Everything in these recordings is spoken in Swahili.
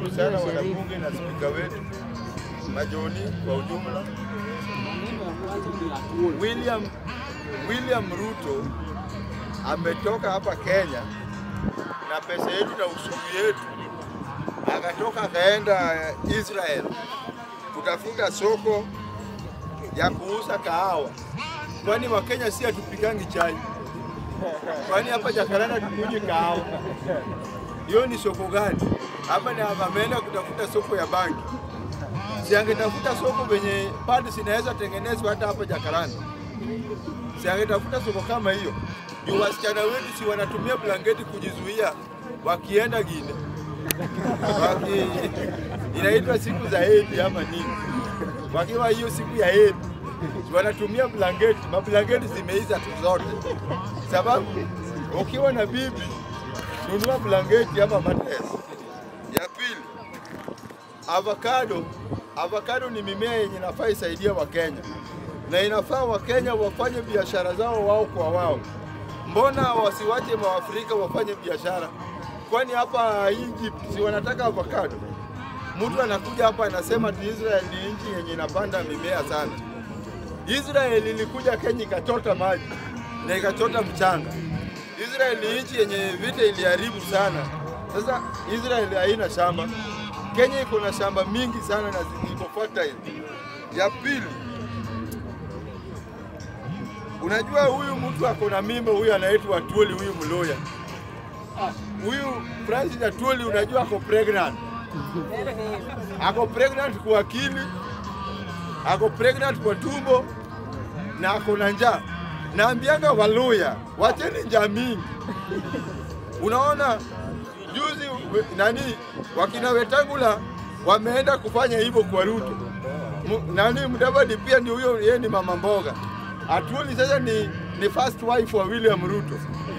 Tunashukuru sana wanabunge na spika wetu Majoni kwa ujumla. William, William Ruto ametoka hapa Kenya na pesa yetu na ushuru yetu, akatoka akaenda Israel kutafuta soko ya kuuza kahawa, kwani Wakenya si hatupikangi chai? Kwani hapa Jakaranda tukunywi kahawa? Hiyo ni soko gani? Hapa ni ameenda kutafuta soko ya bangi, si angetafuta soko venye padi zinaweza tengenezwa hata hapa Jakaranda, si angetafuta soko kama hiyo juu wasichana wetu si wanatumia blanketi kujizuia wakienda Gine waki, inaitwa siku za hedhi ama nini, wakiwa hiyo siku ya hedhi wanatumia blanketi, mablanketi zimeisha tu zote, sababu ukiwa na bibi nunua blanketi ama mattress. Ya pili, avocado. Avocado ni mimea yenye inafaa isaidia Wakenya na inafaa Wakenya wafanye biashara zao wao kwa wao. Mbona wasiwache Waafrika wafanye biashara? Kwani hapa Egypt si wanataka avocado? Mtu anakuja hapa anasema ati Israel ni nchi yenye inapanda mimea sana. Israel ilikuja Kenya ikachota maji na ikachota mchanga. Israel ni nchi yenye vita iliharibu sana. Sasa Israel haina shamba, Kenya iko na shamba mingi sana na ziko fertile. Ya pili, unajua huyu mtu ako na mimba, huyu anaitwa Atwoli, huyu Mloya, huyu Francis Atwoli, unajua ako pregnant, ako pregnant kwa akili, ako pregnant kwa tumbo na ako na njaa. Naambianga Waluya, wacheni njaa mingi. Unaona juzi we- nani wakina Wetangula wameenda kufanya hivyo kwa Ruto. M, nani Mudavadi pia ndio huyo, yeye ni mama mboga. Atwoli sasa ni, ni first wife wa William Ruto.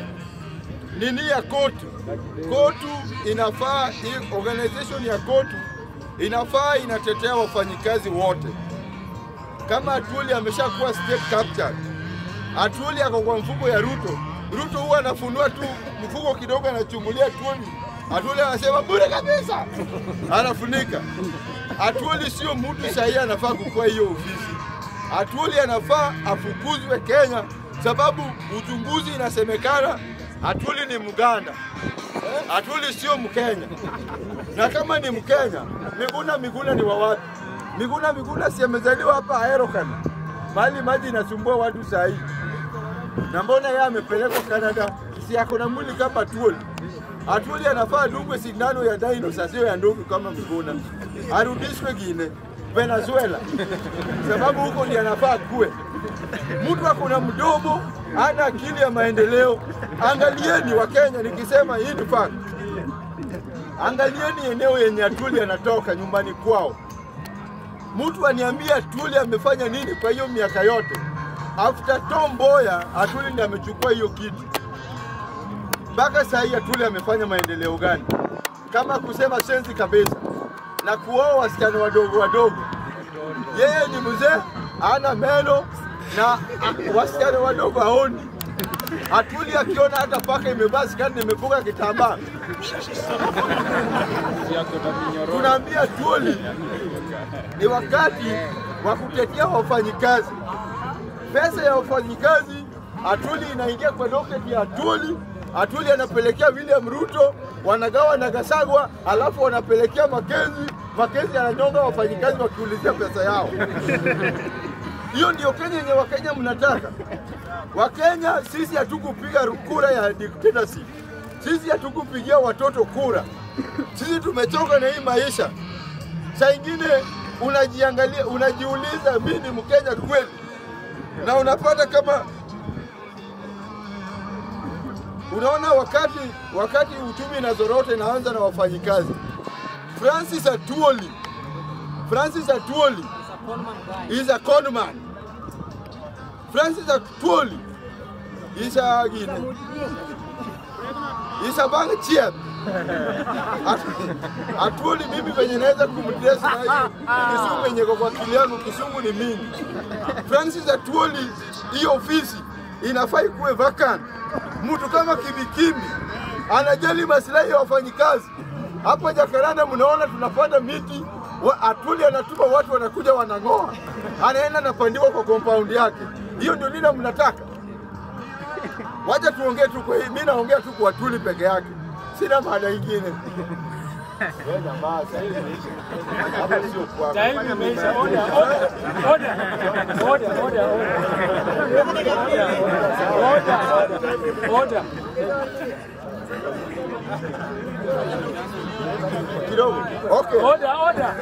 Nini ya kotu, kotu inafaa hii organization ya kotu inafaa inatetea wafanyikazi wote. Kama Atwoli ameshakuwa state captured, Atwoli ako kwa mfuko ya Ruto. Ruto huwa anafunua tu mfuko kidogo, anachungulia Atwoli. Atwoli anasema bure kabisa, anafunika. Atwoli sio mtu sahihi, anafaa kukua hiyo ofisi. Atwoli anafaa afukuzwe Kenya, sababu uchunguzi inasemekana Atwoli ni Mganda, Atwoli sio Mkenya. Na kama ni Mkenya, Miguna Miguna ni wa wapi? Miguna Miguna si amezaliwa hapa Aerokan, mahali maji inasumbua watu saa hii. Na mbona yeye amepelekwa Canada? Si ako na mwili kama Atwoli. Atwoli anafaa dungwe sindano ya dinosaur, sio ya ndovu kama Miguna, arudishwe Gine Venezuela, sababu huko ndiye anafaa kuwe. Mtu ako na mdomo, ana akili ya maendeleo. Angalieni wa Kenya, nikisema hii ni fact. Angalieni eneo yenye Atwoli anatoka nyumbani kwao. Mtu aniambie Atwoli amefanya nini kwa hiyo miaka yote? After Tom Mboya, Atwoli ndiye amechukua hiyo kitu. Mpaka saa hii Atwoli amefanya maendeleo gani? Kama kusema sensi kabisa na kuoa wasichana wadogo wadogo. Yeye ni mzee, ana meno na a- wasichana wadogo haoni. Atwoli akiona hata paka imevaa skati na imefunga kitambaa, tunaambia Atwoli ni wakati wa kutetea wafanyikazi. Pesa ya wafanyikazi Atwoli inaingia kwa doketi ya Atwoli. Atwoli anapelekea William Ruto, wanagawa na Gasagwa, alafu wanapelekea Makenzi. Makenzi ananyonga wafanyikazi wakiulizia pesa yao. Hiyo ndio Kenya yenye Wakenya mnataka. Wakenya sisi hatukupiga kura ya dictatorship. Sisi hatukupigia watoto kura. Sisi tumechoka na hii maisha. Saa ingine unajiangalia, unajiuliza mimi ni Mkenya kweli? Na unapata kama unaona wakati wakati uchumi inazorota inaanza na wafanyikazi. Francis Atwoli, Francis Atwoli is a conman. Francis Atwoli is a gine. Is a bank chief. At- Atwoli mimi venye naweza kumdress na hiyo kisungu yenye kwa kwa akili yangu, kisungu ni mingi. Francis Atwoli, hiyo ofisi inafaa ikuwe vacant. Mtu kama Kimikimi anajali maslahi ya wafanyikazi, Hapa Jakaranda mnaona tunapanda miti, wa- Atuli anatuma watu wanakuja wanang'oa, anaenda anapandiwa kwa compound yake. Hiyo ndio lile mnataka? Wacha tuongee tu kwa hii, mimi naongea tu kwa Atuli peke yake, sina maana ingine. Wewe jamaa, sasa hivi hapa sio kwako. Time imeisha. Order, order, order, order, order, order, order. kidogo. Okay. Order, order.